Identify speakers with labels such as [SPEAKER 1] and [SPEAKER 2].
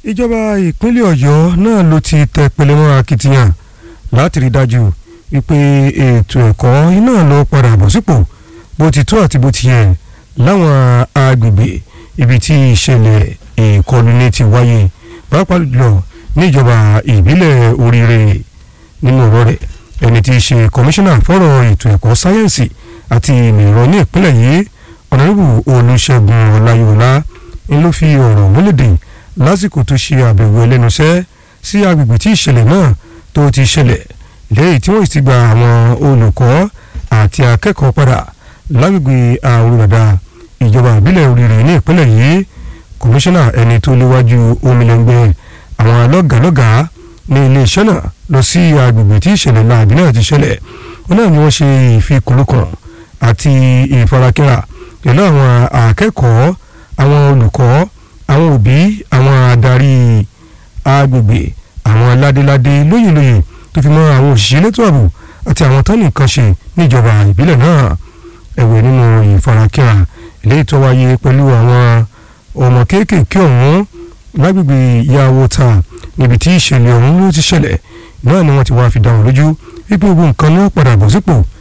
[SPEAKER 1] ìjọba ìpínlẹ̀ ọ̀yọ́ náà ló ti tẹ pẹlẹmọ́ akitiyan láti rí dájú wípé ètò ẹ̀kọ́ iná lọ padà bọ̀ sípò bó ti tó àti bó ti yẹ láwọn agbègbè ibi tí ìṣẹ̀lẹ̀ ìkọlù ní ti wáyé pàápàá jùlọ níjọba ìbílẹ̀ oríire nínú ọ̀rọ̀ rẹ̀ ẹni tí í ṣe kọmíṣánná fọ́rọ̀ ètò ẹ̀kọ́ sáyẹ́ǹsì àti ìmọ̀ ẹ̀rọ ní ìpínlẹ̀ yìí ọ̀nàrẹ́bù olùṣègùn ọláyọ̀lá ń ló fi ọ̀rọ̀ múlẹ̀dẹ̀ lásìkò tó ṣe àbẹ̀wò ẹlẹ́nuṣẹ́ sí agbègbè tí ìṣẹ̀lẹ̀ náà tó ti ṣẹlẹ̀ lẹ́yìn tí wọ́n ti gba àwọn olùkọ́ àti akẹ́kọ̀ọ́ padà lágbègbè àwòrán ìjọba ìbílẹ̀ oríire ní ìpínlẹ̀ yìí kọmíṣánná ẹni tó léwájú omilẹ̀ngbẹ̀ àwọn lọ́gàlọ́gàá ní iléeṣẹ́ náà lọ sí agbègbè tí ìṣẹ̀lẹ̀ láàbí náà ti ṣẹlẹ̀ wọn náà ni wọ́n ṣe ìfikùnlukùn àti ìfarakínra pẹ̀lú àwọn akẹ́kọ̀ọ́ àwọn olùkọ́ àwọn òbí àwọn adarí agbègbè àwọn ládéládé lóyèlóyè tó fi mọ́ àwọn òṣìṣẹ́ elétò ààbò àti àwọn tán nìkan ṣe níjọba ìbílẹ̀ náà ẹ̀wẹ̀ nínú ìfarakínra eléyìí tó wáyé pẹ̀lú àwọn ọmọ kéékèèké ọ̀hún lágbègbè yàwó ta níbi tí ìṣẹ̀lẹ̀ ọ̀hún ló ti ṣẹlẹ̀ náà ni wọ́n ti wá fi dá wọn lójú wípé gbogbo nǹkan náà padà bọ̀ sípò